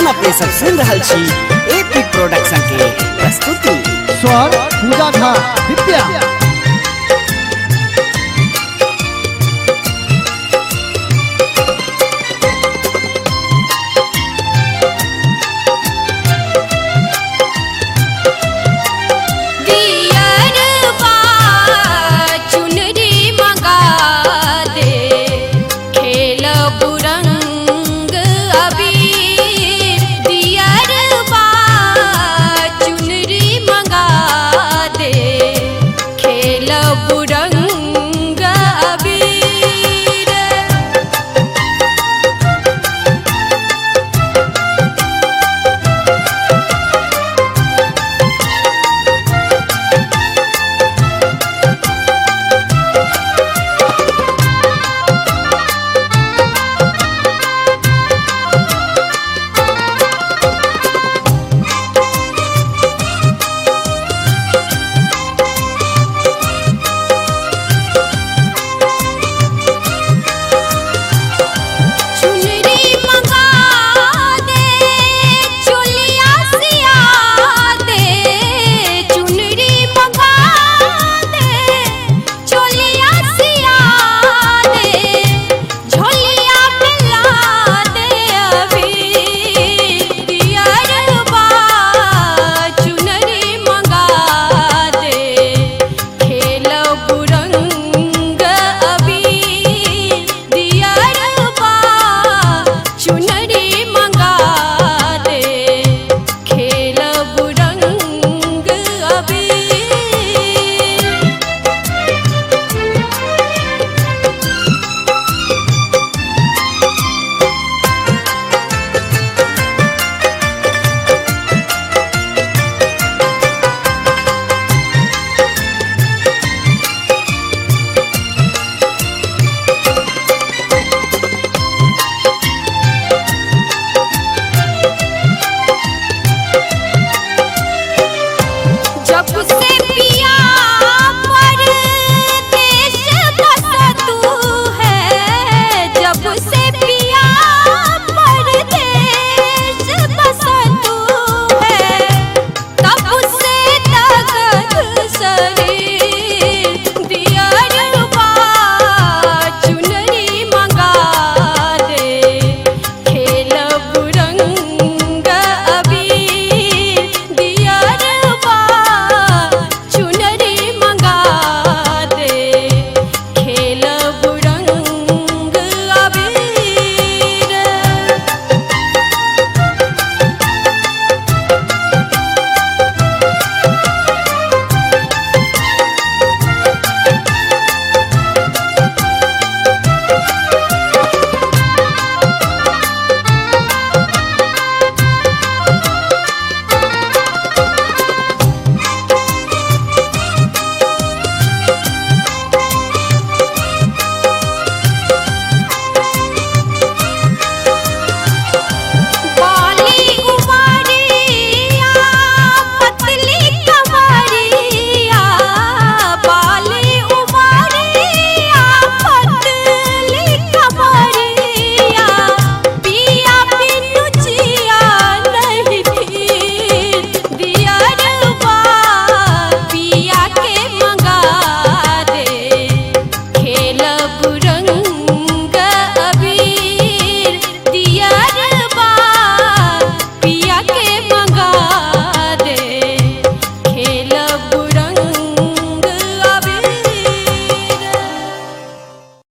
गाना पे सब सुन रहल छी एपी प्रोडक्शन के प्रस्तुति स्वर पूजा झा विद्या दियरबा चुनरी मंगा दे खेल बुरंग अबीर दियरबा चुनरी मंगा दे खेल बुरंग अबीर चुनरी मंगा दे चुलिया सिया दे चुनरी मंगा दे चुलिया सिया दे झोलिया मिला दे अभी दियरबा चुनरी मंगा दे खेल बुरंग अभी दियरबा चुनरी मंगा दे खेल बुरंग अभी जब से पिया परदेश बसा तू है जब से पिया परदेश बसा तू है तब से तगत शरीर दियरबा चुनरी मंगा दे खेल बुरंग अबीर दियरबा चुनरी मंगा दे खेल बुरंग अबीर बाली उमरिया पतली कमरिया बाली उमरिया पतली कमरिया पिया बिनु जिया नहीं फिर दियरबा पिया के मंगा दे खेल बुरंग अबीर दियरबा पिया के